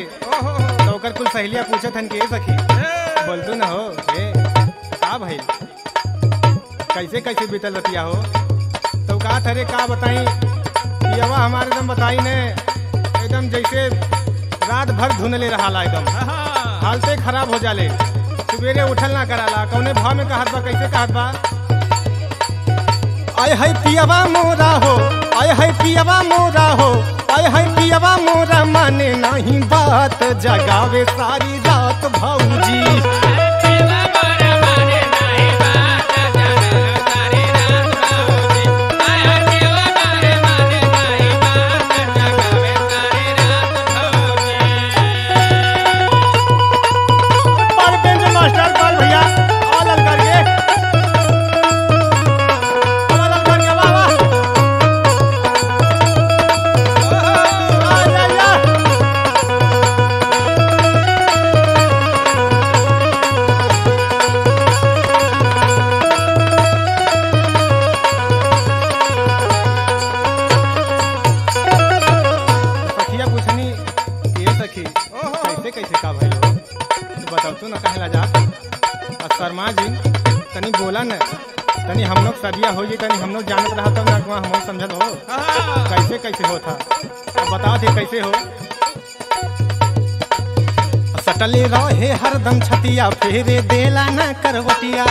तो ओकर कुल सहेलिया पूछत हन के सखी बोलतू ना हो ए का भाई कैसे कैसे बीतल रतिया हो तो का थरे का बताई यवा हमारे एकदम बताई ने एकदम जैसे रात भर धुनले रहा एकदम हालते खराब हो जाले सवेरे उठल ना कराला कौने भाव में कहत बा कैसे कहत बा आय है पियवा मोरा हो आय है पियवा मोरा हो आय है पियवा मोरा माने नहीं बात जगावे सारी रात भौजी पर बेंच मास्टर पर भैया अलग करके अलग करके वाह वाह आ जा जा सखिया पूछनी ये सखी कैसे कैसे का भाई हो तो बताओ तू ना कहला जा और शर्मा जी तनी बोला न तनी हम लोग सदिया हो जी तनी हम लोग जानत रहा तब ना कुआं हम लोग समझत हो कैसे कैसे हो था अब बताओ थे कैसे हो सटले रहे हरदम छतिया फेरे देला ना करवटिया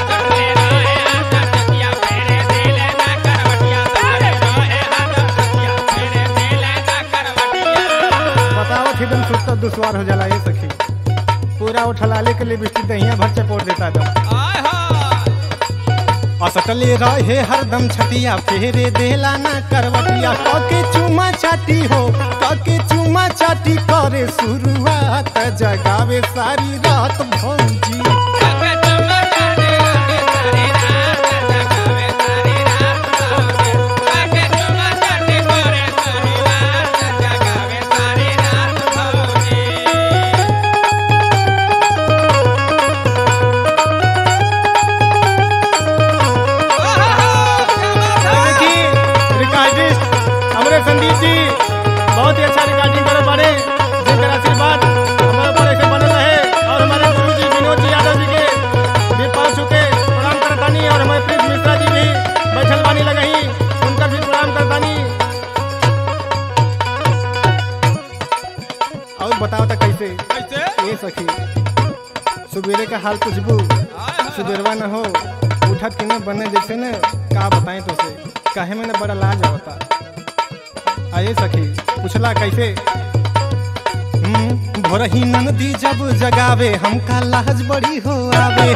बताओ थे एकदम सुस्त दुश्वार हो जाला ये सखी पूरा उठलाले के लिए बिस्ती दहिया भर चपोड़ देता था असटले रहे हरदम छतिया फेरे देला ना करवटिया कके चुमा चाटी हो कके चुमा चाटी करे शुरुआत जगावे सारी रात भौजी देखिए रिकॉर्डिस्ट हमारे संदीप जी बहुत ही अच्छा रिकॉर्डिंग करे पड़े जिनका आशीर्वाद हमारे ऊपर ऐसे बनल रहे और हमारे गुरु जी विनोद जी यादव जी के भी पाँच चुके प्रणाम करतानी और हमारे प्रीत मिश्रा जी भी बैठल बानी लगही उनका भी प्रणाम करतानी और बताओ तो कैसे ये सखी सुबेरे का हाल पूछबू सुबेरवा न हो उठत के न बने जैसे न का बताएं तो से काहे में न बड़ा लाज होता आए सखी पूछला कैसे हम्म, भोरही नंदी जब जगावे हमका लाज बड़ी हो आवे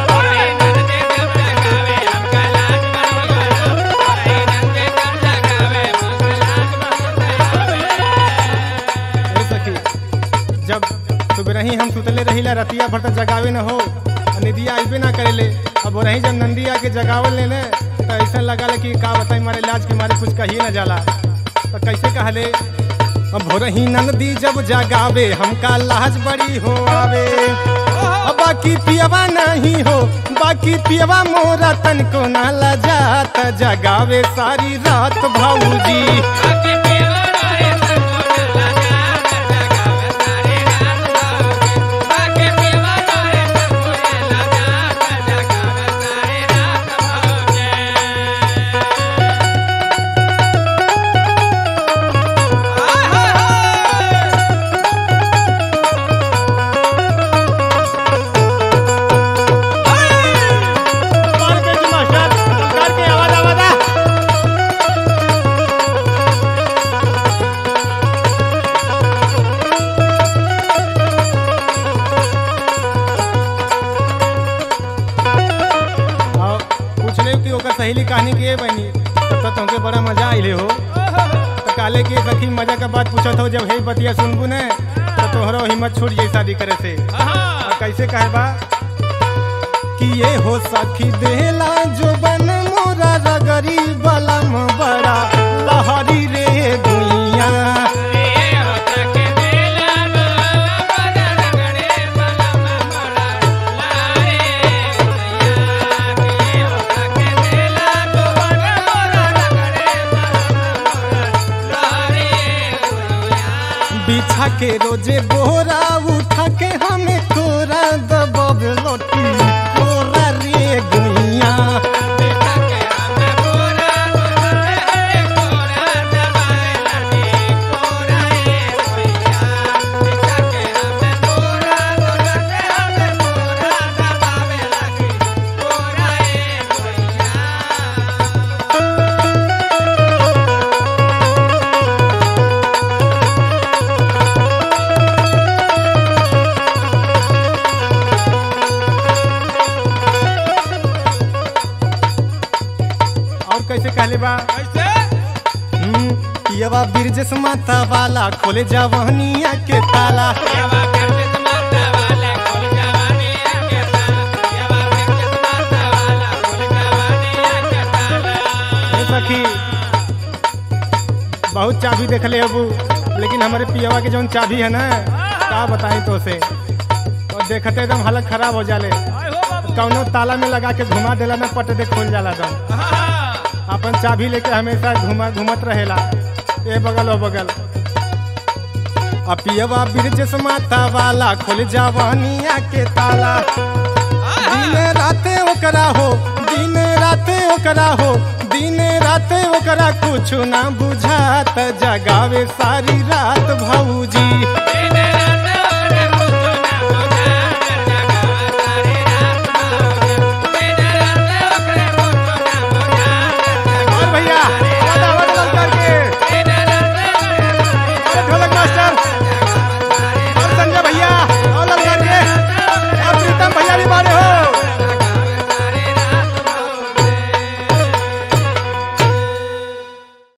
ए सखी जब सुबह हम सुतले रहिला रतिया भर तक जगावे न हो और निदिया आइबे ना करेले अब रही जब नंदी आके जगावल ले ने तो ऐसा लगा कि का बताई मारे इलाज के मारे कुछ कही न जाला तो कैसे कहले अब भोरही नंदी जब जगावे हमका लाज बड़ी हो आवे अब बाकी पियवा नहीं हो बाकी पियवा मोरा तन को ना लजात जगावे सारी रात भाऊजी मार के जी मास्टर कर के आवाज आवाज आ और पूछ ले कि ओकर सहेली कहानी के बनी तब तो तुमके बड़ा मजा आइले हो तो काले के सखी मजा का बात पूछत हो जब हे बतिया सुनबू ने तो तोहरो हिम्मत छूट जाई शादी करे से और कैसे कहे बा कि ये हो सखी देला जो बन मोरा रगरी बलम बड़ा लहरी रे दुनिया बिछा के रोजे बोरा बैठा के हमें कोरा दबावे लोटी कोरा रे गुइया और कैसे कहले बा हम्म, पियवा बिरजस माता वाला खोले जवानिया के ताला ए सखी बहुत चाबी देख ले अबू लेकिन हमारे पियवा के जौन चाबी है ना का बताई तो से और देखते एकदम हालत खराब हो जाले कौनो ताला में लगा के घुमा देला ना पट दे खोल जाला दम अपन चाबी लेके हमेशा घुमा घूमत रहेला ए बगल ओ बगल अपियवा बिरजस माता वाला खोल जवानिया के ताला दिन राते ओकरा हो दिन राते ओकरा हो दिन राते ओकरा कुछ ना बुझात जगावे सारी रात भौजी दिन